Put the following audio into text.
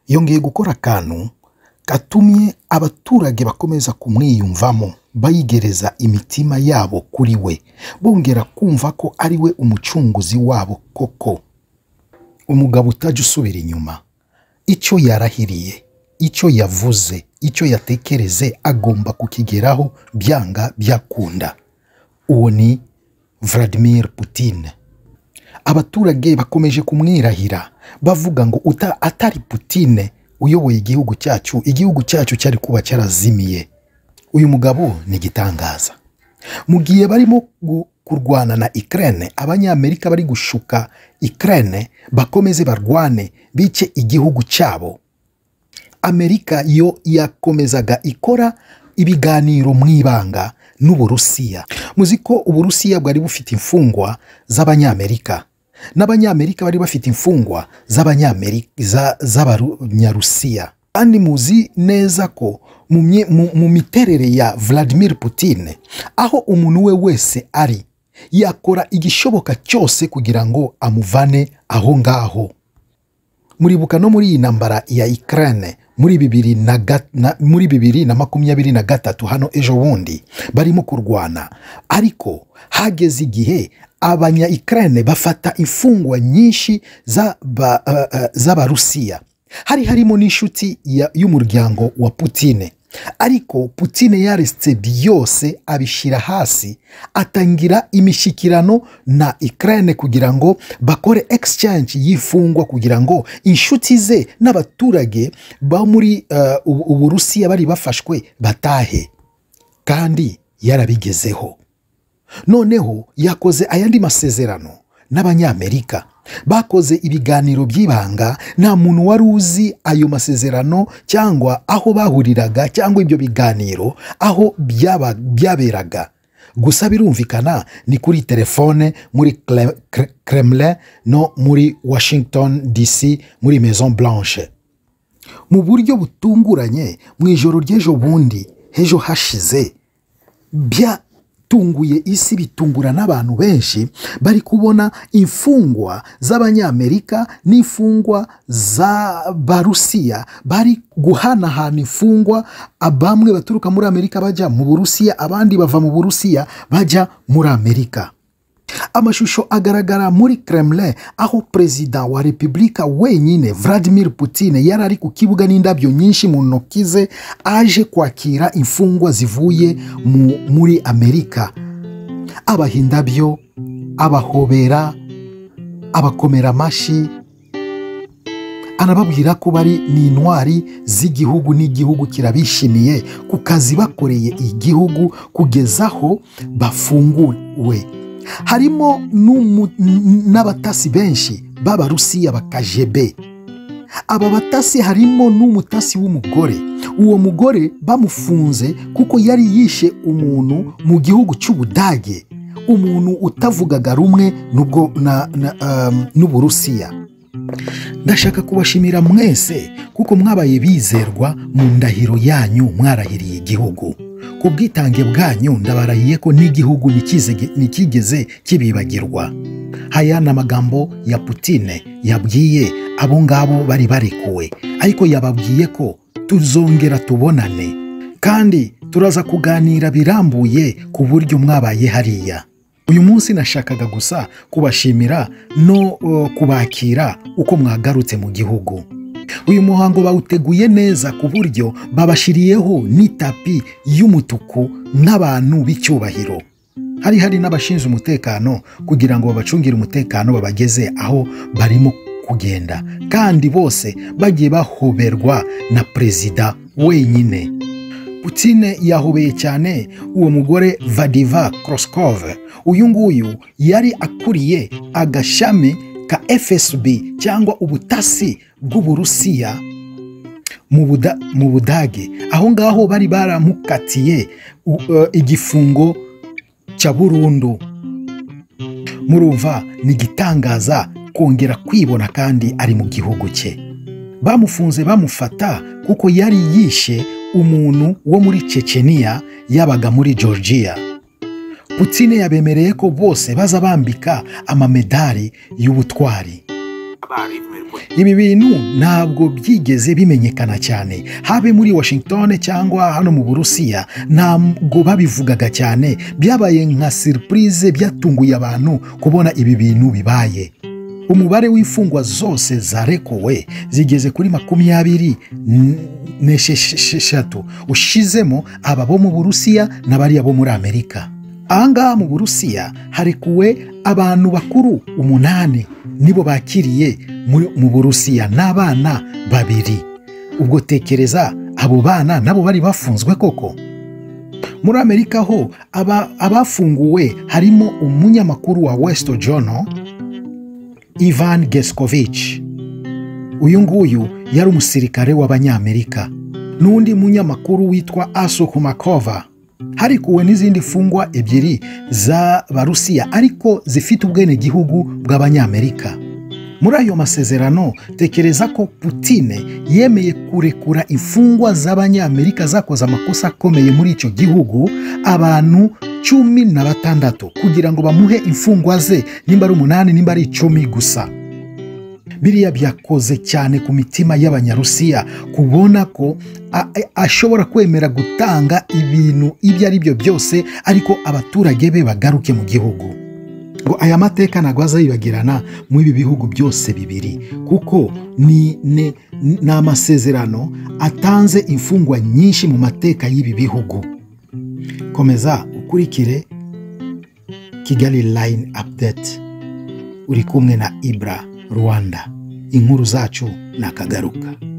yongeye gukora akantu gatumye abaturage bakomeza kumwiyumvamo bayigereza imitima yabo kuri we bongera kumva ko ari we umucunguzi wabo koko umugabo utajya usubira inyuma icyo yarahiriye icyo yavuze icyo yatekereze agomba kukigeraho byanga byakunda uwo ni Vladimir Putin abaturage bakomeje kumwirahira bavuga ngo uta atari Putine uyoboye igihugu cyacu igihugu cyacu cyari kuba cyarazimiye uyu mugabo ni igitangaza mu gihe barimo gu- kurwana na Ukraine abanyamerika bari gushuka Ukraine bakomeze barwane bice igihugu cyabo amerika yo yakomezaga ikora ibiganiro mu ibanga n'uburusiya muzi ko uburusiya bwari bufite imfungwa z'abanyamerika n'abanyamerika bari bafite imfungwa z'abanyamerika za- z'abanyarusiya kandi muzi neza ko mu mye- mu- mu miterere ya Vladimir Putin aho umuntu we wese ari yakora igishoboka cyose kugira ngo amuvane aho ngaho muribuka no muri iyi ntambara ya Ukraine muri bibiri na ga- na- muri bibiri na makumyabiri na gatatu hano ejo bundi barimo kurwana ariko hageze igihe abanya Ukraine bafata imfungwa nyinshi z'aba- eh, eh, z'abarusiya hari harimo n'inshuti ya- y'umuryango wa Putine ariko Putine yaretse byose abishyira hasi atangira imishyikirano na Ukraine kugira ngo bakore exchange y'imfungwa kugira ngo inshuti ze n'abaturage bo muri eh, ubu Uburusiya bari bafashwe batahe kandi yarabigezeho noneho yakoze ayandi masezerano n'abanyamerika bakoze ibiganiro by'ibanga nta muntu wari uzi ayo masezerano cyangwa aho bahuriraga cyangwa ibyo biganiro aho byaba byaberaga gusa birumvikana ni kuri telefone muri Kle- Kre- Kremlin no muri Washington DC muri Maison Blanche mu buryo butunguranye mu ijoro ry'ejo bundi h'ejo hashize byatunguye isi bitungura n'abantu benshi bari kubona imfungwa z'abanyamerika n'imfungwa z'abarusiya bari guhanahana imfungwa bamwe baturuka muri amerika bajya mu burusiya abandi bava mu burusiya bajya muri amerika amashusho agaragara muri Kremlin aho perezida wa repubulika wenyine Vladimir Putin yari ari ku kibuga n'indabyo nyinshi mu ntoki ze aje kwakira imfungwa zivuye mu- muri Amerika abaha indabyo abahobera abakomera amashyi anababwira ko bari ni intwari z'igihugu n'igihugu kirabishimiye ku kazi bakoreye igihugu kugeza aho bafunguwe harimo n'umu- n- n'abatasi benshi b'abarusiya bakajebe aba batasi harimo n'umutasi w'umugore uwo mugore bamufunze kuko yari yishe umuntu mu gihugu cy'ubudage umuntu utavugaga rumwe n'ubwo na- na, um, n'uburusiya ndashaka kubashimira mwese kuko mwabaye bizerwa mu ndahiro yanyu mwarahiriye igihugu ku bwitange bwanyu ndabarahiye ko n'igihugu nikizege- ntikigeze kibibagirwa haya ni amagambo ya putine yabwiye abo ngabo bari barekuwe ariko yababwiye ko tuzongera tubonane kandi turaza kuganira birambuye ku buryo mwabaye hariya uyu munsi nashakaga gusa kubashimira no eh, kubakira uko mwagarutse mu gihugu uyu muhango bawuteguye neza ku buryo babashyiriyeho n'itapi y'umutuku n'abantu b'icyubahiro hari hari n'abashinzwe umutekano kugira ngo babacungire umutekano babageze aho barimo kugenda kandi bose bagiye bahoberwa na perezida wenyine Putine yahobeye cyane uwo mugore Vadiva Kroskov uyu nguyu yari akuriye agashami ka FSB cyangwa ubutasi bw'Uburusiya mu Buda- mu Budage aho ngaho bari baramukatiye u- eh, igifungo cya burundu murumva ni igitangaza kongera kwibona kandi ari mu gihugu cye bamufunze bamufata kuko yari yishe umuntu wo muri ceceniya yabaga muri georgia putine yabemereye ko bose baza bambika amamedari y'ubutwari ibi bintu ntabwo byigeze bimenyekana cyane habe muri washington cyangwa hano mu burusiya ntabwo babivugaga cyane byabaye nka siripurize byatunguye abantu kubona ibi bintu bibaye umubare w'imfungwa zose zarekuwe zigeze kuri makumyabiri n'esheshatu ushizemo aba bo mu burusiya n'abariya bo muri amerika ahangaha mu burusiya harekuwe abantu bakuru umunani nibo bakiriye mu- mu burusiya n'abana babiri ubwo tekereza abo bana nabo bari bafunzwe koko muri amerika ho aba- abafunguwe harimo umunyamakuru wa west journal ivan geskovich uyu nguyu yari umusirikare w'abanyamerika n'undi munyamakuru witwa asu kumakova harikuwe n'izindi mfungwa ebyiri z'abarusiya ariko zifite ubwenegihugu bw'abanyamerika muri ayo masezerano tekereza ko putine yemeye kurekura imfungwa z'abanyamerika zakoze amakosa akomeye muri icyo gihugu abantu cumi na batandatu kugira ngo bamuhe imfungwa ze nimba ari umunani nimba ari icumi gusa biriya byakoze cyane ku mitima y'abanyarusiya kubona ko a- a- ashobora kwemera gutanga ibintu ibyo ari byo byose ariko abaturage be bagaruke mu gihugu ngo aya mateka ntabwo azayibagirana mu ibi bihugu byose bibiri kuko ni ni- ni amasezerano atanze imfungwa nyinshi mu mateka y'ibi bihugu komeza ukurikire kigali line update uri kumwe na ibra rwanda inkuru zacu nakagaruka